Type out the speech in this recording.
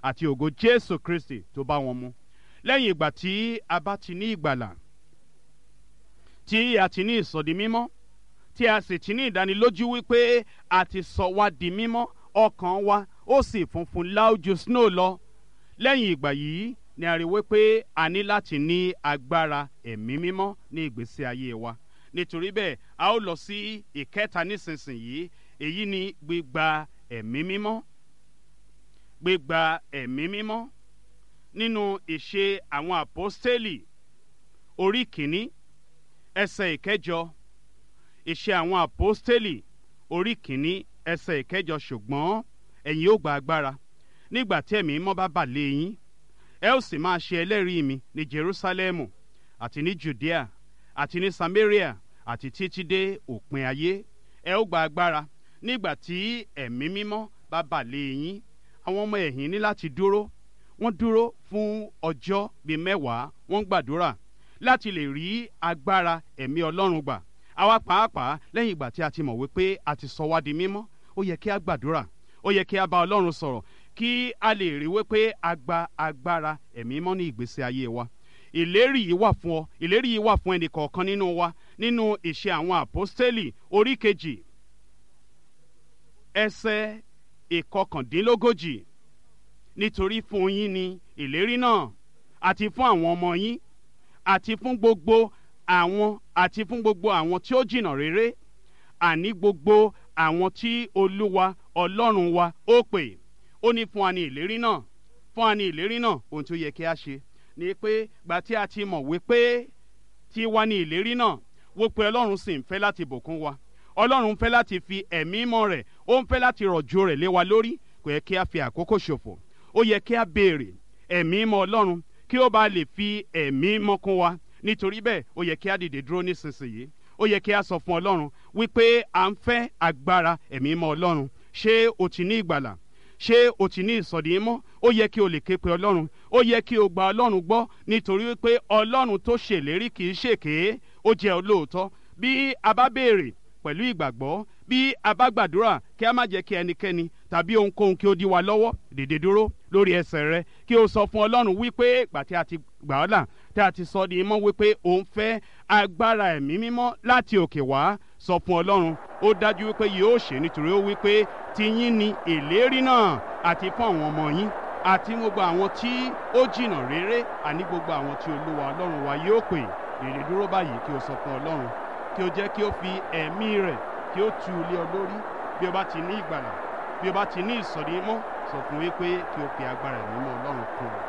àti ògo jésù kristi tó bá wọn mu lẹ́yìn ìgbà tí a bá ti ní ìgbàlà tí a ti ní ìsọdi mímọ́ tí a sì ti ní ìdánilójú wípé a ti sọ wá di mímọ́ ọkàn wa ó sì funfun láójú snow lọ lẹ́yìn ìgbà yìí ni a rí wípé a ní láti ní agbára ẹ̀mí mímọ́ ní ìgbésí ayé wa nítorí bẹ́ẹ̀ a ó lọ sí ìkẹta nísinsìnyí èyí ni gbígba ẹ̀mí mímọ́ gbígba ẹ̀mí mímọ́ nínú ìṣe àwọn àpọ́stélì orí kìíní ẹsẹ̀ ìkẹjọ ìṣe àwọn àpọ́stélì orí kìíní ẹsẹ̀ ìkẹjọ ṣùgbọ́n ẹ̀yin ó gba agbára nígbà tí ẹ̀mí mímọ́ bá bà lé yín ẹ ó sì máa ṣe ẹlẹ́rìí mi ní jerusalemu àti ní judea àti ní samaria àti títí dé òpin ayé ẹ ó gba agbára nígbà tí ẹ̀mí mímọ́ bá bà lé yín àwọn ọmọ ẹ̀yìn ní láti dúró wọ́n dúró fún ọjọ́ bíi mẹ́wàá wọ́n gbàdúrà láti lè rí agbára ẹ̀mí ọlọ́run gbà àwa pàápàá lẹ́yìn ìgbà tí a ti mọ̀ wípé a ti sọ wá di mímọ́ ó yẹ kí a gbàdúrà ó yẹ kí a bá ọlọ́run sọ̀rọ̀ kí a lè rí wípé a gba agbára ẹ̀mí mọ́ ní ìgbésí ayé wa ìlérí yìí wà fún ọ ìlérí yìí wà fún ẹnì kọ̀ọ̀kan nínú wa nínú ìṣe àwọn àpọ́stélì orí kejì ẹsẹ̀ ìkọkàndínlógójì nítorí fún yín ni ìlérí náà àti fún àwọn ọmọ yín àti fún gbogbo àwọn àti fún gbogbo àwọn tí ó jìnnà réré àní gbogbo àwọn tí olúwa ọlọ́run wa ó pè ó ní fún wa ní ìlérí náà fún wa ní ìlérí náà ohun tí ó yẹ kí a ṣe ni pé gbà tí a ti mọ̀ wípé tí wá ní ìlérí náà wípé ọlọ́run sì ń fẹ́ láti bùkún wa ọlọ́run ń fẹ́ láti fi ẹ̀mí mọ́ rẹ̀ ó ń fẹ́ láti rọ̀jò rẹ̀ lé wa lórí kò yẹ kí a fi àkókò ṣòfò ó yẹ kí a béèrè ẹ̀mí mọ́ ọlọ́run kí ó bá lè fi ẹ̀mí mọ́ kún wa nítorí bẹ́ẹ̀ ó yẹ kí a dìde dúró nísinsìnyí ó yẹ kí a sọ fún ọlọ́run wípé à ń fẹ́ agbára ẹ̀mí mọ́ ọlọ́run ṣé o ti ní ìgbàlà ṣé o ti ní ìsọ̀dí mọ́ ó yẹ kí o lè ké pe ọlọ́run ó yẹ kí o gba ọlọ́run gbọ́ nítorí wípé ọlọ́run tó ṣèlérí kì í ṣèké ó jẹ́ olóòótọ́ bí a bá béèrè pẹ̀lú ìgbàgbọ́ bí a bá gbàdúrà kí a má jẹ́ kí ẹnikẹ́ni tàbí ohunkóhun kí ó dí wa lọ́wọ́ dìde dúró lórí ẹsẹ̀ rẹ kí o sọ fún ọlọ́run wípé ìgbà tí a ti gbà ọ́ là tí a ti sọ di mọ́ wípé o ń fẹ́ agbára ẹ̀mí mímọ́ láti òkè wá sọ fún ọlọ́run ó dájú wípé yóò ṣe nítorí ó wípé tiyín ni ìlérí náà àti fún àwọn ọmọ yín àti gbogbo àwọn tí ó jìnnà réré àní gbogbo àwọn tí olúwa ọlọ́run wa yóò pè dìde dúró báyìí kí o sọ fún ọlọ́run kí o jẹ́ kí o fi ẹ̀mí rẹ̀ kí o tu ilé ọ lórí bí o bá ti ní ìgbàlà bí o bá ti ní ìsọ̀rí mọ́ sọ fún wípé kí o fi agbára ẹ̀mí mọ́ ọlọ́run kún ọ.